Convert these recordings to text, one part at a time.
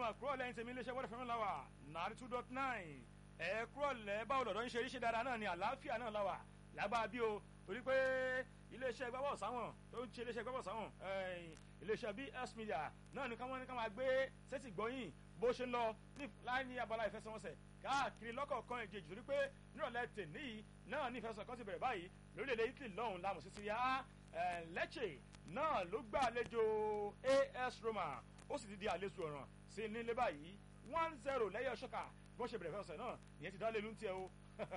máa kúrò lẹ́yìn tèmi iléeṣẹ́ wọ́n fẹ́ràn láwà nàárí two dot nine ẹ kúrò lẹ́ báwo lọ́dọ̀ ń ṣe iṣẹ́ dáadáa náà ni àlàáfíà náà láwà lágbára bí o torí pé iléeṣẹ́ gbábọ̀ sáwọn tó ń ṣe iléeṣẹ́ gbábọ̀ sáwọn iléeṣẹ́ BS Media náà ni káwọn ní ká máa gbé sẹ́tì gbọ́yìn bó ṣe ń lọ láì ní abala ìfẹsẹ̀wọnsẹ̀ káàkiri lọ́kọ̀ọ̀kan ìjejì torí pé nírọ̀lẹ́ tèmi yìí náà ní ìfẹsẹ̀ kan ti bẹ̀rẹ̀ báyìí lórílẹ̀‐èdè Italy lọ́hùn lámù sí Syria Lecce náà ló gbà àlejò AS Roma ó sì ti di àlejò ọ̀ràn sí nílé báyìí one zero lẹ́yìn ọ̀ṣọ́kà bí wọ́n ṣe bẹ̀rẹ̀ fẹ́sẹ̀ náà ìyẹn ti dá lé lóńtì ẹ̀ o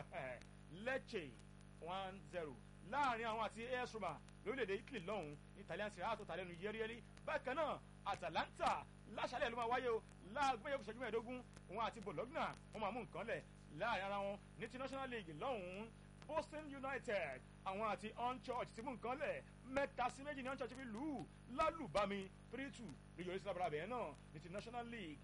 Lecce one zero láàrin àwọn àti AS Roma lórílẹ̀‐èdè Italy lọ́hùn Italian Serie A tó ta lẹ́nu yẹ́rìyẹ́rì bákan náà Atalanta láṣálẹ̀ ló máa wáyé o láàgbé yòókù ṣẹ́jú mẹ́ẹ̀ẹ́dógún òun àti Bologna wọ́n máa mú nǹkan lẹ̀ láàrin ara wọn ní ti National League lọ́hùn Boston United àwọn àti Unchurch ti mú nǹkan lẹ̀ mẹ́ta sí méjì ní Unchurch fi lù ú lálùbami three two ló yọrí sí lábàrà bẹ́ẹ̀ náà ní ti National League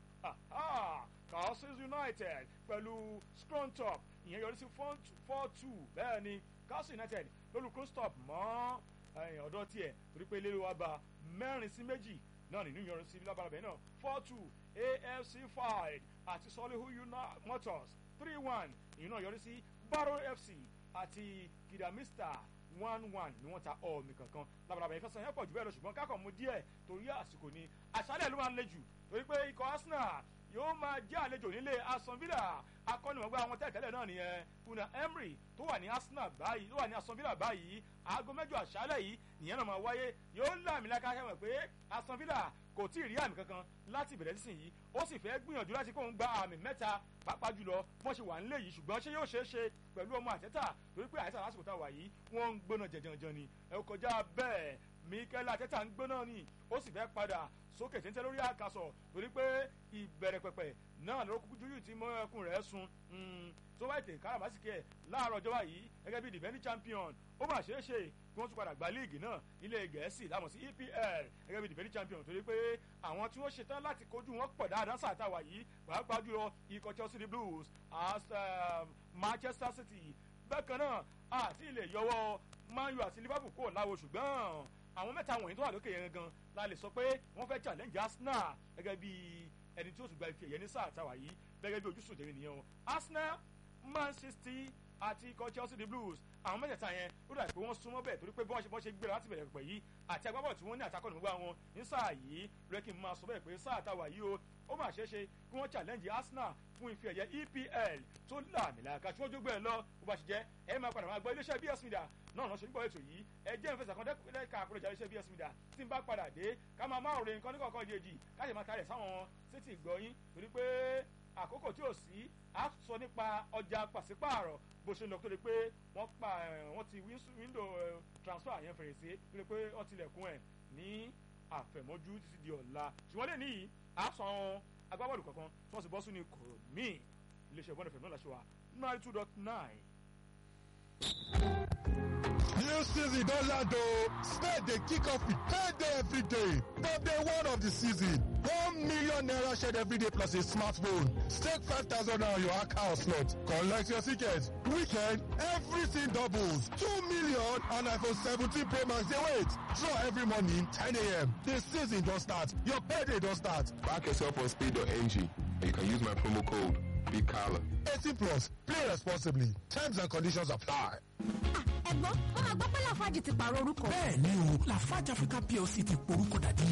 Castles United pẹ̀lú Scrontop ìyẹn yọrí sí four two bẹ́ẹ̀ ni Castles United lólu Crostop mọ́ ọ̀dọ́ tiẹ̀ torí pé lérò wa gba mẹ́rin sí méjì náà nínú ìyọrin sí lábàrà bẹ́ẹ̀ náà four two AFC five àti Solihu Motors three one ìyẹn náà yọrí sí Barrow FC àti kìdàmísítà one one ni wọ́n ta ọ̀ọ̀mì kankan labalábà yẹn fẹsẹ̀ yẹn pọ̀ jù bẹ́ẹ̀ lọ ṣùgbọ́n kákan mú díẹ̀ torí àsìkò ni àṣálẹ̀ ló máa ń le jù torí pé ikọ̀ Arsenal yóò máa jẹ́ àlejò nílé Aston Villa akọ́nìmọ̀gbá àwọn tẹ́tẹ́lẹ̀ náà nìyẹn Una Emery tó wà ní Arsenal báyìí tó wà ní Aston Villa báyìí aago mẹ́jọ àṣálẹ̀ yìí nìyẹn náà máa wáyé yóò láàmì lákà ṣẹ́wọ̀n pé Aston Villa kò tí ì rí àmì kankan láti ìbẹ̀rẹ̀ sísìn yìí ó sì fẹ́ gbìyànjú láti kóun gba àmì mẹ́ta pàápàá jùlọ bọ́n ṣe wà nílé yìí ṣùgbọ́n ṣé yóò ṣeé ṣe pẹ̀lú ọmọ àtẹ́tà torí pé àtẹ́tà lásìkò tá a wà yìí wọ́n ń gbóná jẹjẹrẹ ni ẹ kọjá bẹ́ẹ̀ Mikel Arteta ń gbóná ni ó sì fẹ́ padà sókè téńté lórí àkàsọ̀ torí pé ìbẹ̀rẹ̀ pẹ̀pẹ̀ náà ló kúkú jújù tí mọ́ ẹkùn rẹ̀ sun tó bá ètè káràmásìkè láàárọ̀ ọjọ́ báyìí gẹ́gẹ́ bí defending champion ó mà ṣeé ṣe kí wọ́n tún padà gba líìgì náà nílé gẹ̀ẹ́sì lámọ̀ sí EPL gẹ́gẹ́ bí defending champion torí pé àwọn tí wọ́n ṣetán láti kojú wọn pọ̀ dáadáa sàtàwà yìí pàápàá jùlọ ikọ̀ Chelsea Blues Manchester City bákan náà àti ilé yọwọ́ Man U àti Liverpool kò láwo ṣùgbọ́n àwọn mẹ́ta wọ̀nyí tó wà lókè yẹn gan la lè sọ pé wọ́n fẹ́ challenge Arsenal gẹ́gẹ́ bí ẹni tí ó tún gba ife ẹ̀yẹ ní sáà táwa yìí gẹ́gẹ́ bí ojúṣe òjèrè nìyẹn o Arsenal Man City àti ikọ̀ Chelsea the Blues àwọn mẹ́tẹ̀ẹ̀ta yẹn ó dà pé wọ́n súnmọ́ bẹ́ẹ̀ torí pé bí wọ́n ṣe bọ́ ṣe gbéra láti bẹ̀rẹ̀ pẹ̀ yìí àti agbábọ̀ tí wọ́n ní àtakọ̀ nígbà wọn ní sáà yìí lóye kí n máa sọ bẹ́ẹ̀ pé sáà táwa yìí o ó mà ṣeé ṣe kí wọ́n challenge Arsenal fún ife ẹ̀yẹ EPL tó làmìlàkà tí wọ́n jó gbé ẹ lọ bó bá ṣe jẹ́ ẹ máa padà máa gbọ́ iléeṣẹ́ BS Media náà lọ́ọ́ ṣe ń gbọ́ ètò yìí ẹ jẹ́ ìfẹsẹ̀ kan dẹ́ka àkúrẹ́jà iléeṣẹ́ BS Media tí n bá padà dé ká máa máa ròyìn nǹkan níkọ̀ọ̀kan ìdíyejì ká ṣe máa tarẹ̀ sáwọn sétí ìgbọ́yìn torí pé àkókò tí ò sí a sọ nípa ọjà pàṣípààrọ̀ bó ṣe lọ tó lè pé wọ́n pa wọ́n ti wíńdò transfer yẹn fèrèsé tó lè pé wọ́n tilẹ̀kùn ẹ̀ ní àfẹ̀mọ́jú títí di ọ̀la ṣùgbọ́n lè níyì a sàn agbábọ́ọ̀lù kankan tí wọ́n sì bọ́ sínú ikọ̀ míì iléeṣẹ́ ìbọn ìfẹ̀mọ́ làṣẹ wa ninety two dot nine. New season don land o. Spade dey kick off with payday every day. From day one of the season, one million naira shared every day plus a smartphone. Stake five thousand naira on your account slot. Collect your ticket. Weekend, everything doubles. Two million and iPhone 17 Pro Max dey wait. Draw every morning 10 a.m. The season don start. Your payday don start. Back yourself on speed.ng and you can use my promo code BIGCALLA. 18 plus. Play responsibly. Terms and conditions apply. ẹ̀gbọ́n wọn máa gbọ́ pé Lafarge ti pààrọ̀ orúkọ. bẹ́ẹ̀ ni o Lafarge Africa PLC ti porúkọ dàdí